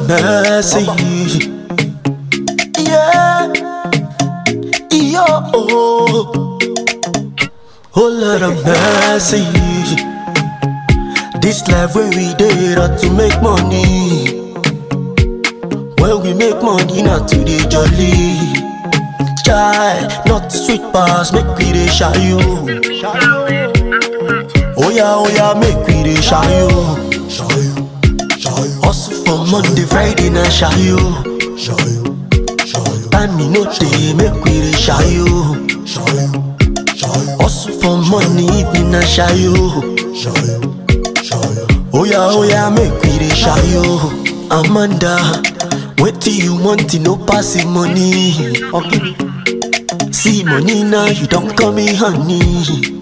mercy. Yeah, yo, oh, oh Lord of mercy. This life where we did not to make money. When we make money, not to the jolly. Chai, not the sweet pass, make we dey shy you. Oh yeah, oh yeah, make we dey shy you. Hustle for Monday, Friday, na shy you. Time me no dey, make we dey shy you. Hustle for money, evening na shy you. Oh yeah, oh yeah, make we dey shy you. Amanda, wetin you want, e no pass the money. Okay. See money now, you don't call me honey.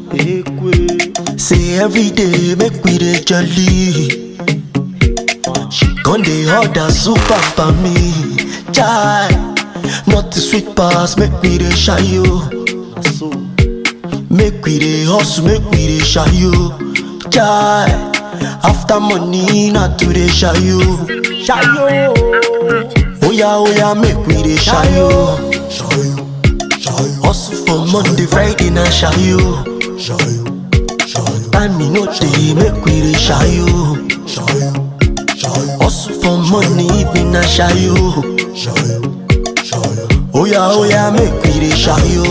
Say every day, make we dey jolly. She gon' dey order super for me. Chai, not the sweet pass, make we dey shy you. Make we dey hustle, make we dey shy you. Chai, after money, not to dey shy you. Shy you. Oh yeah, oh yeah, make we dey shy you. Hustle for Monday, Friday, na shy you. Time me no dey, make we dey shy you. Hustle for money, evening na shy you. Oh yeah, oh yeah, make we dey shy you.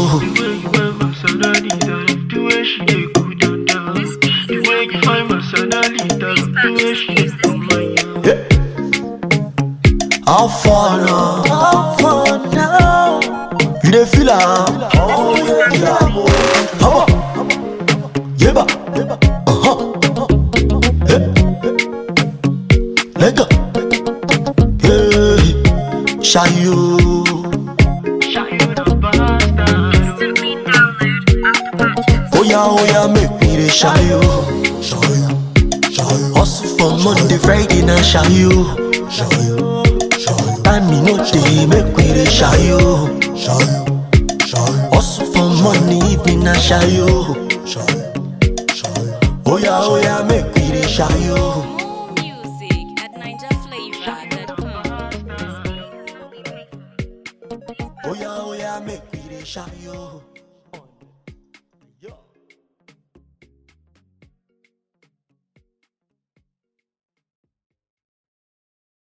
The way she dey cool down down The way you find my salary down The way she dey cool my young How far now? How far now? You dey feel am? Oh, you dey feel am, oh. Haba, yeba, uh-huh. Hey. Lega, hey, shy you. Shy you the bastard Instantly download Apple Oh yeah, oh yeah, make me dey shy you. Hustle for Monday, Friday, na shy you. Time me no dey, make we dey shy you. Hustle for money, evening na shy you. Oh yeah, oh yeah, make we dey shy you. More music at NinjaFlavor.com. Oh yeah, oh yeah, make we dey shy you.